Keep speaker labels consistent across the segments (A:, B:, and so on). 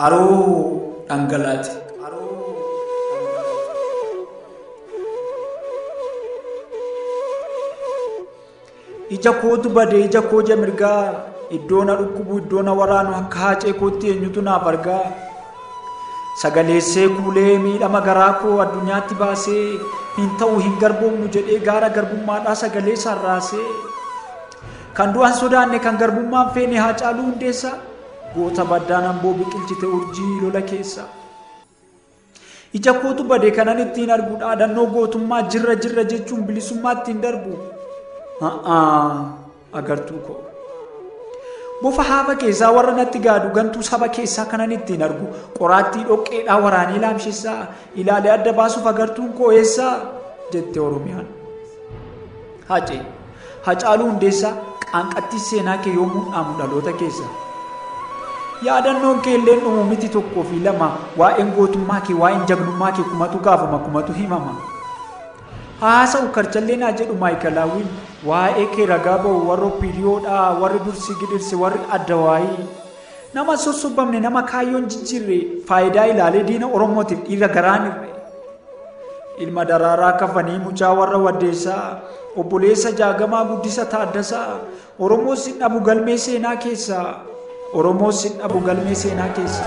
A: qaroo dhangalaati. ija kootu badee ija koo mirgaa iddoo na dhukkubu iddoo na waraanu akka haacee kootti eenyutu naaf argaa sagaleessee kuulee miidhama garaa koo addunyaatti baasee hin ta'u hin garboomnu jedhee gaara garbummaadhaa sagalee sarraasee kan du'an sodaanne kan garbummaan feene haa caaluu hundeessa goota baddaan amboo biqilchite urjii lola keessa ija kootu badee kanan ittiin argu dhaadannoo gootummaa jirra jirra jechuun bilisummaa ittiin darbu agartuu koo bofa haaba keessaa warra natti gaadu gantuu saba keessaa kanan ittiin argu qoraattii dhoqqeedhaa waraanee laamshisaa ilaalee adda baasuuf agartuun koo eessaa jette oromiyaan hacee hacaaluu hundeessaa qaanqattii seenaa kee yommuu dhaamu dhaloota keessa yaadannoon kee illee dhumu miti tokkoo fi lama waa'een gootummaa kee waa'een jagnummaa kee kumatu gaafama kumatu himama haasa'u karchallee naa jedhu maayikalaawwiin waa'ee kee ragaa ba'u warra piriyoodhaa warri dursi gidirse warri adda waayii nama sossobamne nama kaayyoon jijjiirre faayidaa ilaalee diina oromootiif dhiira garaan irre ilma daraaraa kafanii mucaa warra waddeessaa obboleessa jaagamaa guddisa taaddasaa oromoo sin dhabu galmee seenaa keessa oromoo sin dhabu galmee seenaa keessa.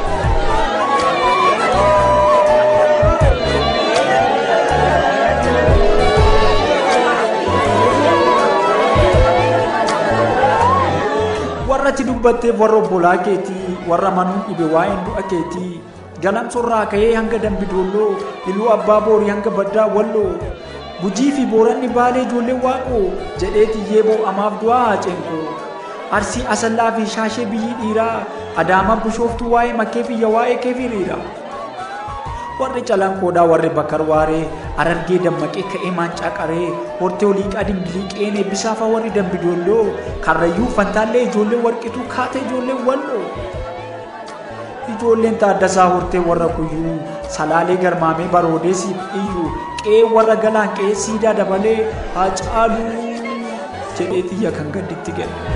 A: warra ati dubbatteef warra obbolaa keetii warra manuun dhibe waa'een du'a keetii galamsorraa ka'ee hanga dambidoolloo iluu abbaa boorii hanga baddaa walloo gujii fi booranni baalee ijoollee waaqoo jedhee tiyyee boo'amaaf du'aa haaceenkoo arsii asallaa fi shaashee biyyi dhiiraa adaama bushooftuu waa'ee makkee fiyya waa'ee kee firiira warri calankoodhaa warri bakar waaree arargee dammaqee ka'ee maancaa qaree hortee oliiqaa dingiliiqeen eebbisaafa warri dambidoolloo karrayyuu fantaallee ijoollee warqituu kaata ijoollee walloo ijoolleen taaddasaa hortee warra kuyyuu salaalee garmaamee baroodeesiif iyyuu qe'ee warra galaan qe'ee siidaa dabalee haa caaluu jedhee xiyya kan gadditti gale.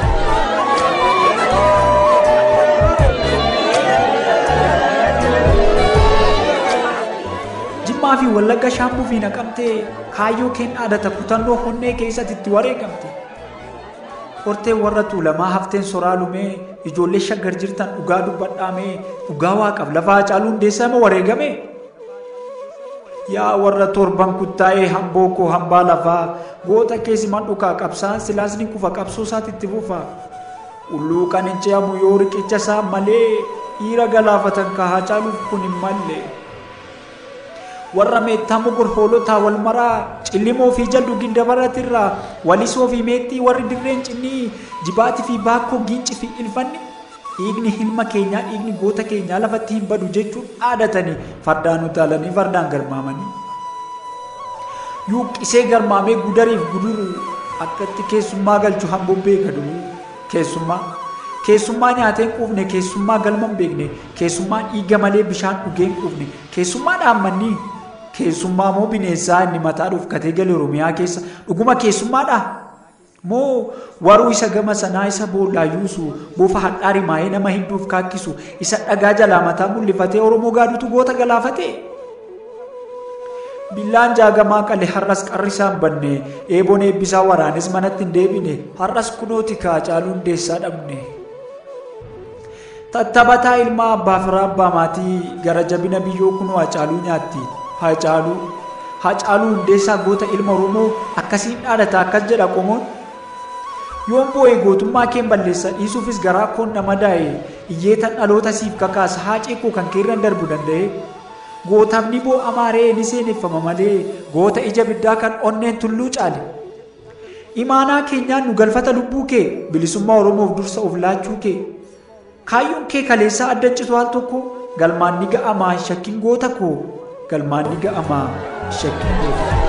A: jimmaa fi wallagga shaambuu fi naqamtee kaayyoo keen dhaadata kutannoo honnee keessatti itti wareegamte hortee warra tuulamaa hafteen soraa lumee ijoollee shaggar jirtan dhugaa dubbadhaamee dhugaa waaqaaf lafaa caaluu hundeessama wareegame yaa warra torban kuttaa'ee hamboo koo hambaa lafaa goota keessi man dhukaa qabsaan silaasni kufa qabsoo isaatti itti fufa ulluu kan hin ce'amu yoo riqicha isaa malee dhiira galaafatan kahaa caaluuf kun hin malle. warra meettaa mogor hoolotaa wal maraa cillimoo fi jaldu gindabaratirraa walisoo fi meexxii warri dirreen cinnii jibaatii fi baakkoo giinci fi ilfanni dhiigni hilma keenyaa dhiigni goota keenyaa lafatti hin badu jechuun dhaadatanii fardaan utaalanii fardaan garmaamanii yuuqqisee garmaamee gudariif guduru akkatti keessummaa galchu hambobbee gadu keessummaa keessummaa nyaateen quufne keessummaa galman beekne keessummaa dhiiga malee bishaan dhugeen quufne keessummaa dhaammannii keessummaa moo bineensaa inni mataa dhufkatee gale oromiyaa keessa dhuguma keessummaadha moo waruu isa gama sanaa isa boollaa yuusu bofa hadhaari maayee nama hidduuf kaakkisu isa dhagaa jalaa mataa mul'ifatee oromoo gaadutu goota galaafate billaan jaagamaa qale har'as qarri isaan banne eeboon eebbisaa waraanes manatti hin deebine har'as kunooti kaa caaluu hundeessaa dhabne tattabataa ilmaa abbaa firaa abbaa maatii gara jabina biyyoo kunoo hacaaluu nyaatti hacaaluu hacaaluu hundeessaa goota ilma oromoo akkasiin dhaadata akkas jedha qomoon yoon boo'e gootummaa keen balleessa dhiisuufis garaa koon nama daa'e iyyeetan dhaloota siif kakaasa haacee koo kan keerran darbu danda'e gootaaf ni boo'amaa ree ni seeneffama malee goota ija biddaa kan onneen tulluu caale imaanaa keenyaan nu galfata lubbuu kee bilisummaa oromoof dursa of laachuu kee kaayyoon kee kaleessaa addancitu al tokko galmaan ni ga'amaa shakkiin goota koo galmaan ni ga'amaa shakkiin goota